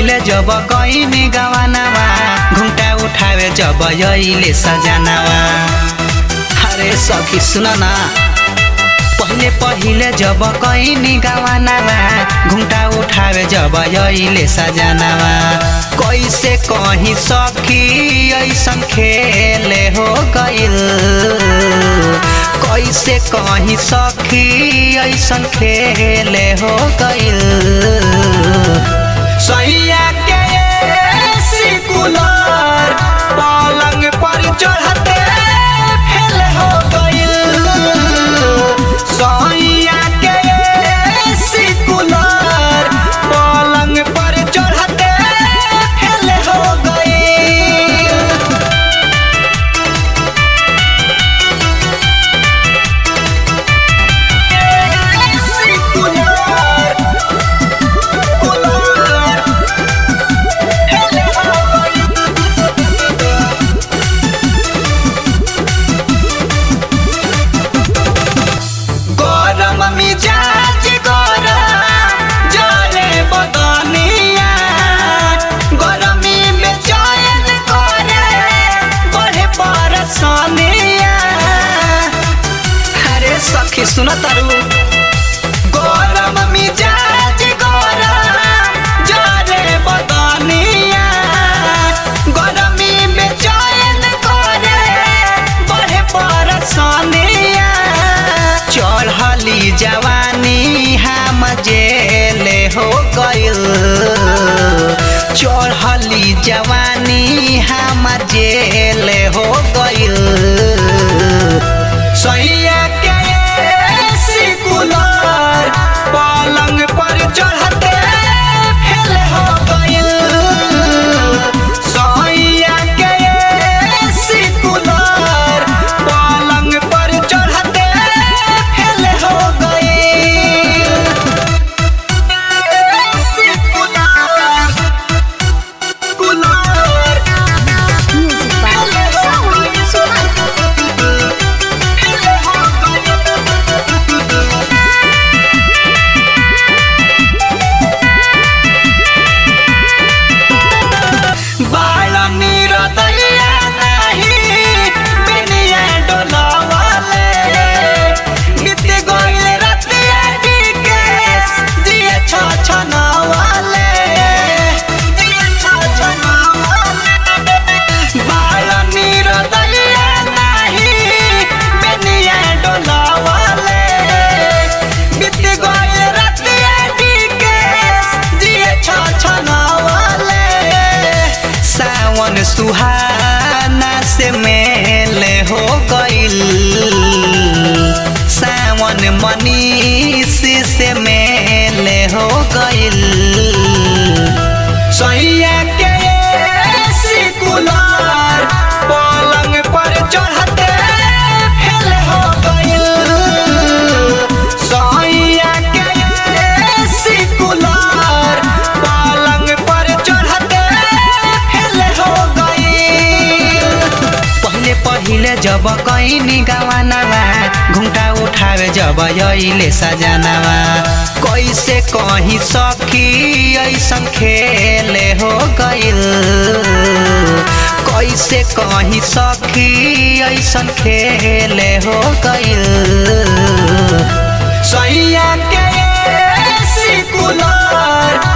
पहिले जब कहीं गवानावा घुंटा उठावे जब यहिले सजानावा अरे सखी सुन ना पहिले पहिले जब कहीं गवानावा घुंटा उठावे जब यहिले सजानावा कैसे कहीं सखी ऐसन खेले हो गइल कैसे कहीं सखी ऐसन खेले हो गइल सैया के सिकुलर पलंग पर चढ़ते फेल हो गइल सैया के सिकुलर पलंग पर चढ़ते फेल हो गइल गरम मिजाज गरम जरे बदनिया गरमी में चयन करे बढ़े परसनिया अरे सखी सुन तारू गरम मिजाज गरम जरे बदनिया गरमी में चयन करे बढ़े परसनिया चढ़ली जवानी हम जेले हो गइल चढ़ली जवानी हम जेले हो गइल सैया के सिकुलर पलंग पर चढ़ते फेल हो गइल सैया के सिकुलर पलंग पर चढ़ते फेल हो गइल सिकुलर कुलर Music by Saul Suman. बाळनी रदैया नाही बेनिया डोलावाले बीत गइल रतिया डिकेस दिए छ छनावाले दिए छ छनावाले बाळनी रदैया नाही बेनिया डोलावाले बीत गइल रतिया डिकेस दिए छ छनावाले सावन सुहाना से मेले हो गइल सावन मनीष से मेले हो गइल सैया के सिकुलर पलंग पर चढ़ते फेल हो गइल सैया के सिकुलर पलंग पर चढ़ते फेल हो गइल पहिले पहिले जब कहीं गवानावा घुंटा उठावे जब यहिले सजानावा कैसे कहीं सखी ऐसन खेले हो गइल कैसे कहीं सखी ऐसन खेले हो गइल सैया के सिकुलर